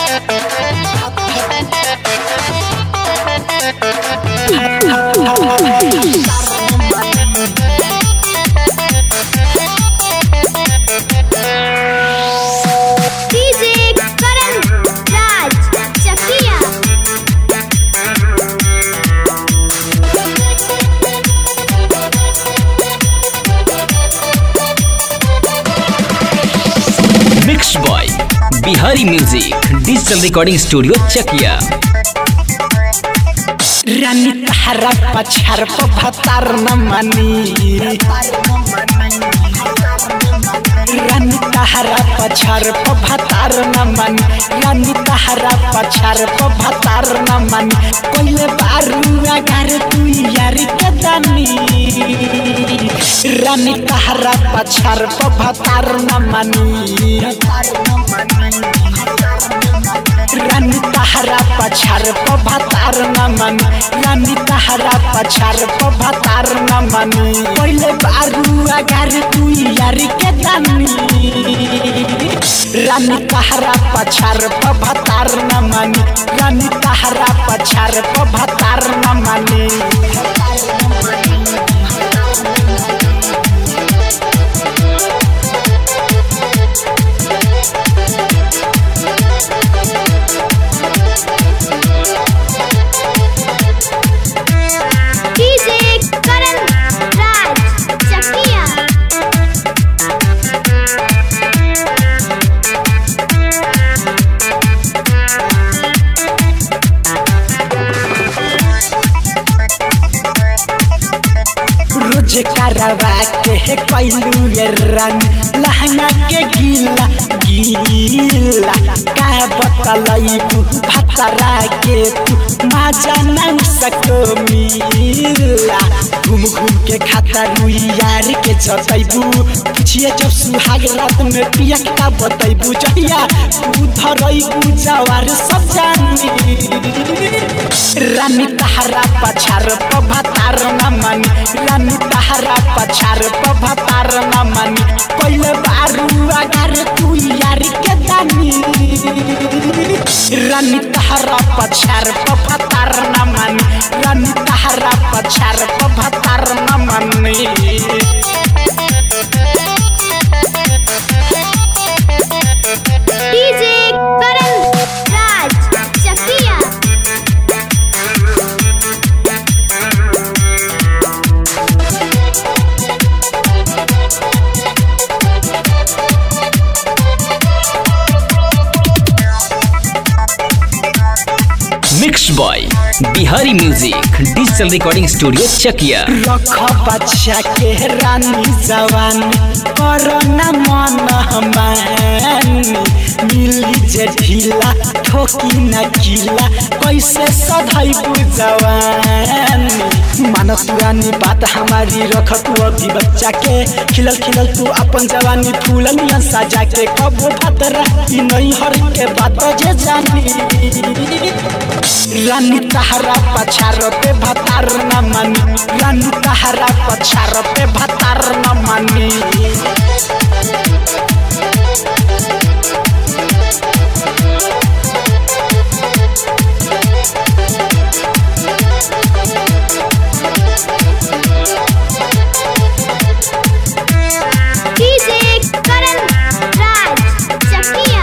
DJ Karan Raj Chakia mix boy Bihari music digital recording studio Chakia रानी तहरा पछार भतार न मनी रानी तहरा पछार भतार न मन रानी तहरा पछार भतार न मन कोइले बारुआ घर तू यार के दानी रानी तहरा पछार भतार न मनी रानी तहरा पछार भतार न मन रानी तहरा पछार भतार न मन पहिले बारुआ घर तू यार के दानी रानी तहरा पछार भतार न मन रानी तहरा पछार भतार न मन डीजे करण राज चकिया रोज करवा के है कैलू ये रंग लहंगा के गीला गीला का बतलई भतरा के तू मजा नहीं सको मिला घूम घूम के खाता रुई यार के जतैबू पूछिए जब सुहाग रात में पिया का बतैबू जहिया तू धरैबू जवार सब जानी रानी तहरा पछार भतार न मन रानी तहरा पछार भतार न मन पहिले बारुआ घर तू यार के दानी रानी तहरा पछार भतार न मन रानी तहरा पछार भतार न मन DJ Karan Raj Chakia mix boy Bihari music digital recording studio Chakia रख बच्चा के रानी जवान करना मन हमानी मिली जे ढीला ठोकी न किला कैसे सधैबू जवानी मानस पुरानी बात हमारी रख तू अभी बच्चा के खिलल खिलल तू अपन जवानी फूल नियन सजा के कबो भतरा ई नहीं हर के बात जे जानी रानी तहरा पछार पे भतार न मानी रानी तहरा पछार पे भतार न मानी डीजे करण राज चकिया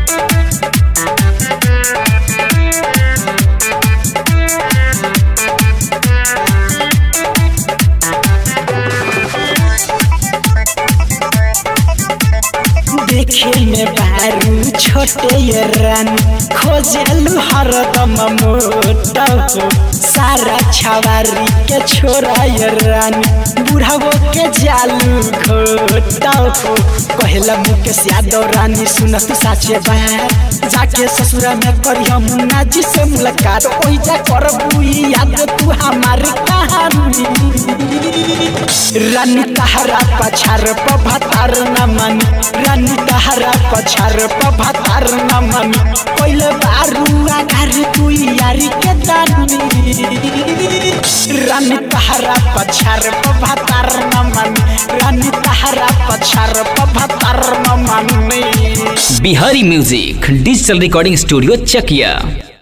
देखे में बारू छोटे ये रानी खोजलू हरदम मोटा हो सारा छवारी के छोरा ये रानी बुढ़ावो के जालू घोटा हो कहला मुकेश यादव रानी सुनत साचे बात जाके ससुरा में करिया मुन्ना जी से मुलाकात ओई जा करबू याद तू हमारी कहानी रानी तहरा पछार भतार न मन रानी तहरा पछार भतार न मन पहिले बारुआ घर तू यारी के दानी रानी तहरा पछार भतार न मन रानी तहरा पछार भतार न मन Bihari music digital recording studio चकिया